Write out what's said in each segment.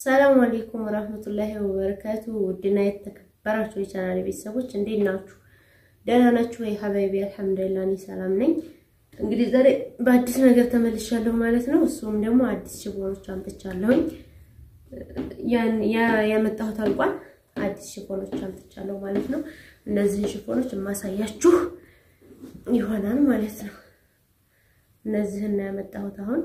ሰላም አለይኩም ወራህመቱላሂ ወበረካቱ። ውድና የተከበራችሁ የቻናል ቤተሰቦች እንዴት ናችሁ? ደህና ናችሁ ወይ? ሀባይቢ አልሐምዱሊላህ እኔ ሰላም ነኝ። እንግዲህ ዛሬ በአዲስ ነገር ተመልሻለሁ ማለት ነው። እሱም ደግሞ አዲስ ሽፎኖች አምጥቻለሁኝ። ያን ያመጣሁት አልቋል። አዲስ ሽፎኖች አምጥቻለሁ ማለት ነው። እነዚህን ሽፎኖች የማሳያችሁ ይሆናል ማለት ነው። እነዚህን ያመጣሁት አሁን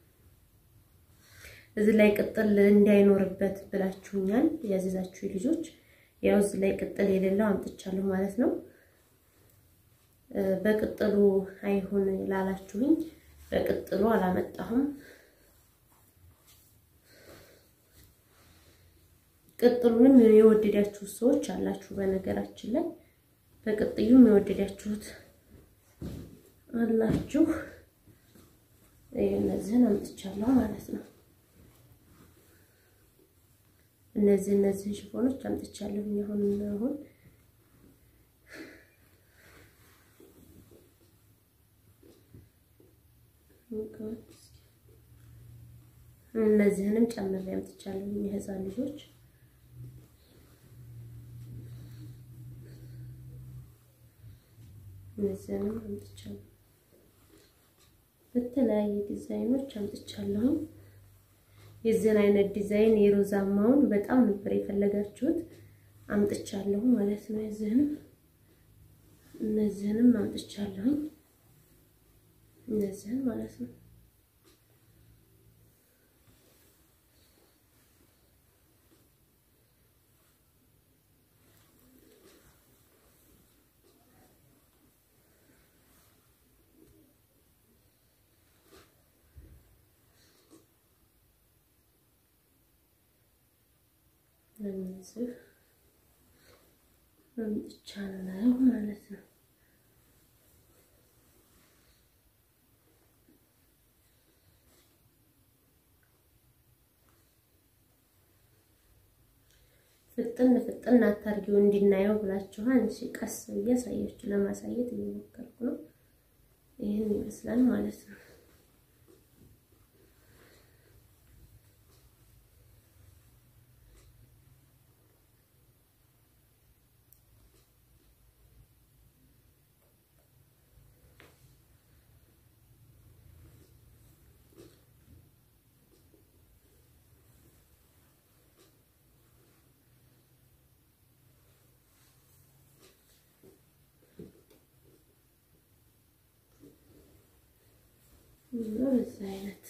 እዚህ ላይ ቅጥል እንዳይኖርበት ብላችሁኛል ያዘዛችሁ ልጆች። ያው እዚህ ላይ ቅጥል የሌለው አምጥቻለሁ ማለት ነው። በቅጥሉ አይሆን ላላችሁኝ በቅጥሉ አላመጣሁም። ቅጥሉንም የወደዳችሁ ሰዎች አላችሁ። በነገራችን ላይ በቅጥዩም የወደዳችሁት አላችሁ። እነዚህን አምጥቻለሁ ማለት ነው። እነዚህ እነዚህን ሽፎኖች አምጥቻለሁ። አሁን አሁን እነዚህንም ጨምሬ አምጥቻለሁ። የህፃን ልጆች እነዚህንም አምጥቻለሁ። በተለያየ ዲዛይኖች አምጥቻለሁ። የዚህን አይነት ዲዛይን የሮዛማውን በጣም ነበር የፈለጋችሁት፣ አምጥቻለሁ ማለት ነው። የዚህንም እነዚህንም አምጥቻለሁኝ እነዚህን ማለት ነው። እነዚህ አምጥቻለሁ ማለት ነው። ፍጥን ፍጥን አታርጊው እንዲናየው ብላችኋል። እሺ ቀስ ብዬ አሳያችሁ ለማሳየት እየሞከርኩ ነው። ይህን ይመስላል ማለት ነው። በዚህ አይነት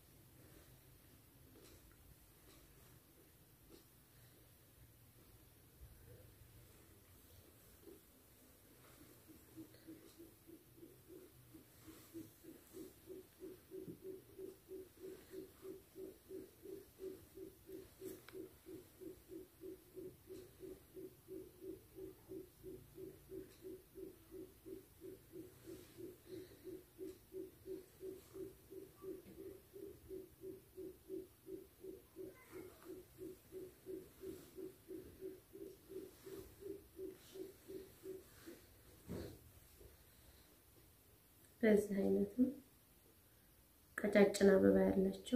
በዚህ አይነት ነው። ቀጫጭን አበባ ያላቸው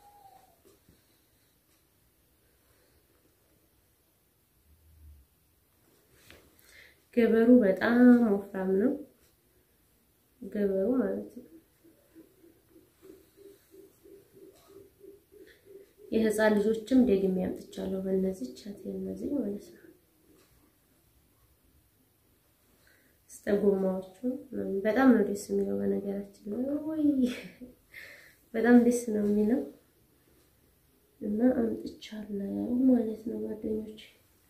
ገበሩ በጣም ወፍራም ነው። ገበሩ ማለት ነው። የህፃን ልጆችም ደግሜ ያምጥቻለሁ። በእነዚህ ቻት እነዚህ ማለት ነው። ጎማዎቹ በጣም ነው ደስ የሚለው። በነገራችን ላይ ወይ በጣም ደስ ነው የሚለው እና አምጥቻለሁ ማለት ነው ጓደኞች።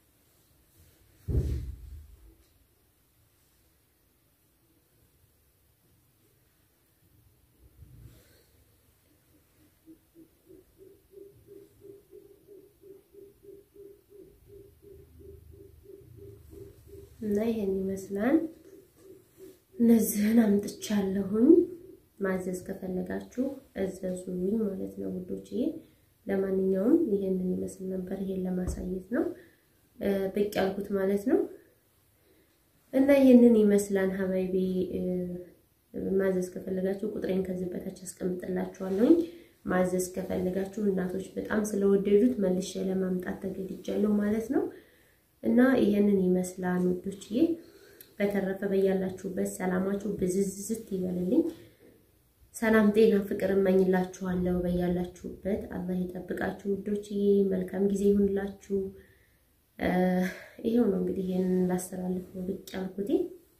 እና ይሄን ይመስላል። እነዚህን አምጥቻለሁኝ። ማዘዝ ከፈለጋችሁ እዘዙኝ ማለት ነው ውዶች። ለማንኛውም ይሄንን ይመስል ነበር። ይሄን ለማሳየት ነው ብቅ ያልኩት ማለት ነው። እና ይሄንን ይመስላል ሀባይቤ። ማዘዝ ከፈለጋችሁ ቁጥሬን ከዚህ በታች አስቀምጥላችኋለሁኝ። ማዘዝ ከፈለጋችሁ እናቶች በጣም ስለወደዱት መልሼ ለማምጣት ተገድጃለሁ ማለት ነው። እና ይሄንን ይመስላል ውዶችዬ። በተረፈ በያላችሁበት ሰላማችሁ ብዝዝት ይበልልኝ። ሰላም፣ ጤና፣ ፍቅር እመኝላችኋለሁ። በያላችሁበት አላህ ይጠብቃችሁ ውዶችዬ። መልካም ጊዜ ይሁንላችሁ። ይሄው ነው እንግዲህ ይሄንን ላስተላልፍ ነው ብቻ አልኩት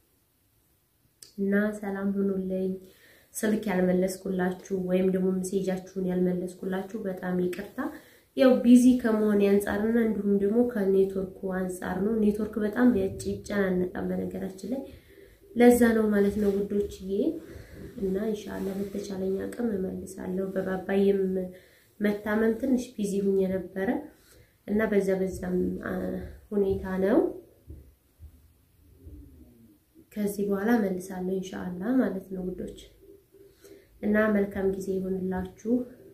እና ሰላም ሁኑልኝ። ስልክ ያልመለስኩላችሁ ወይም ደግሞ ሜሴጃችሁን ያልመለስኩላችሁ በጣም ይቅርታ። ያው ቢዚ ከመሆን አንጻርና እንዲሁም ደግሞ ከኔትወርኩ አንጻር ነው። ኔትወርክ በጣም ይጨናነቃል በነገራችን ላይ ለዛ ነው ማለት ነው ውዶችዬ። እና ኢንሻአላህ በተቻለኝ አቅም እመልሳለሁ። በባባዬም መታመም ትንሽ ቢዚ ሁኝ ነበረ እና በዛ በዛም ሁኔታ ነው። ከዚህ በኋላ እመልሳለሁ ኢንሻአላህ ማለት ነው ውዶች እና መልካም ጊዜ ይሆንላችሁ።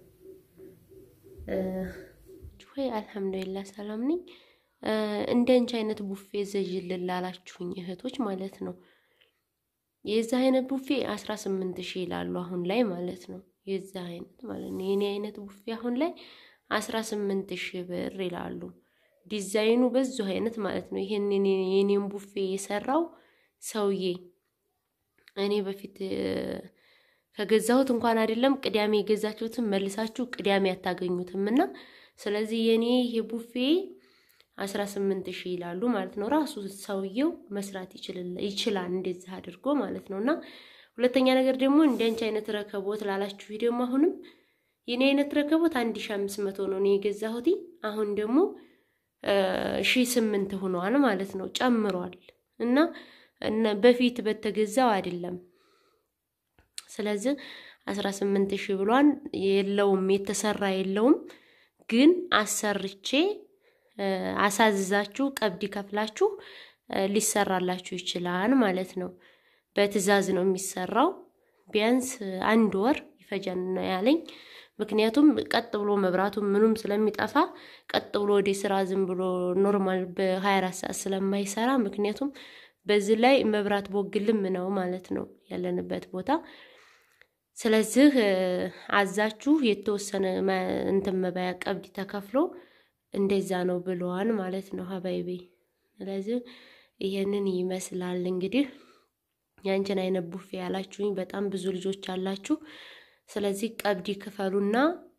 ወይ አልሐምዱሊላህ ሰላም ነኝ። እንደ አንቺ አይነት ቡፌ ዘዥልን ላላችሁኝ እህቶች ማለት ነው የዚህ አይነት ቡፌ አስራ ስምንት ሺህ ይላሉ አሁን ላይ ማለት ነው። የዚህ አይነት ማለት ነው የኔ አይነት ቡፌ አሁን ላይ አስራ ስምንት ሺህ ብር ይላሉ። ዲዛይኑ በዙ አይነት ማለት ነው። ይሄን የኔን ቡፌ የሰራው ሰውዬ እኔ በፊት ከገዛሁት እንኳን አይደለም ቅዳሜ የገዛችሁትን መልሳችሁ ቅዳሜ አታገኙትም። እና ስለዚህ የኔ ይሄ ቡፌ አስራ ስምንት ሺህ ይላሉ ማለት ነው። ራሱ ሰውየው መስራት ይችላል እንደዚህ አድርጎ ማለት ነው። እና ሁለተኛ ነገር ደግሞ እንደ አንቺ አይነት ረከቦት ላላችሁ ደግሞ አሁንም የኔ አይነት ረከቦት አንድ ሺህ አምስት መቶ ነው እኔ የገዛሁት። አሁን ደግሞ ሺህ ስምንት ሆኗል ማለት ነው። ጨምሯል እና በፊት በተገዛው አይደለም ስለዚህ አስራ ስምንት ሺህ ብሏን የለውም የተሰራ የለውም። ግን አሰርቼ አሳዝዛችሁ ቀብድ ከፍላችሁ ሊሰራላችሁ ይችላል ማለት ነው። በትዕዛዝ ነው የሚሰራው። ቢያንስ አንድ ወር ይፈጃል ነው ያለኝ። ምክንያቱም ቀጥ ብሎ መብራቱ ምኑም ስለሚጠፋ ቀጥ ብሎ ወደ ስራ ዝም ብሎ ኖርማል በ24 ሰዓት ስለማይሰራ ምክንያቱም በዚህ ላይ መብራት ቦግልም ነው ማለት ነው ያለንበት ቦታ ስለዚህ አዛችሁ የተወሰነ እንትን መባያ ቀብድ ተከፍሎ እንደዛ ነው ብለዋን ማለት ነው ሀባይቤ። ስለዚህ ይሄንን ይመስላል እንግዲህ ያንቺን አይነት ቡፌ ያላችሁኝ በጣም ብዙ ልጆች አላችሁ። ስለዚህ ቀብድ ክፈሉና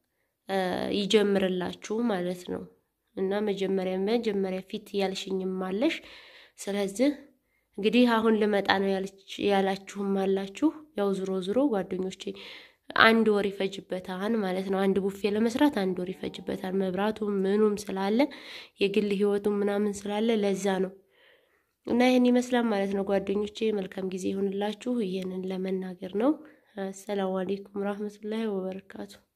ይጀምርላችሁ ማለት ነው እና መጀመሪያ መጀመሪያ ፊት ያልሽኝም አለሽ። ስለዚህ እንግዲህ አሁን ልመጣ ነው ያላችሁም አላችሁ። ያው ዝሮ ዝሮ ጓደኞቼ አንድ ወር ይፈጅበታል ማለት ነው። አንድ ቡፌ ለመስራት አንድ ወር ይፈጅበታል። መብራቱም ምኑም ስላለ የግል ህይወቱም ምናምን ስላለ ለዛ ነው እና ይህን ይመስላል ማለት ነው ጓደኞቼ። መልካም ጊዜ ይሁንላችሁ። ይህንን ለመናገር ነው። አሰላሙ አሌይኩም ረህመቱላሂ ወበረካቱ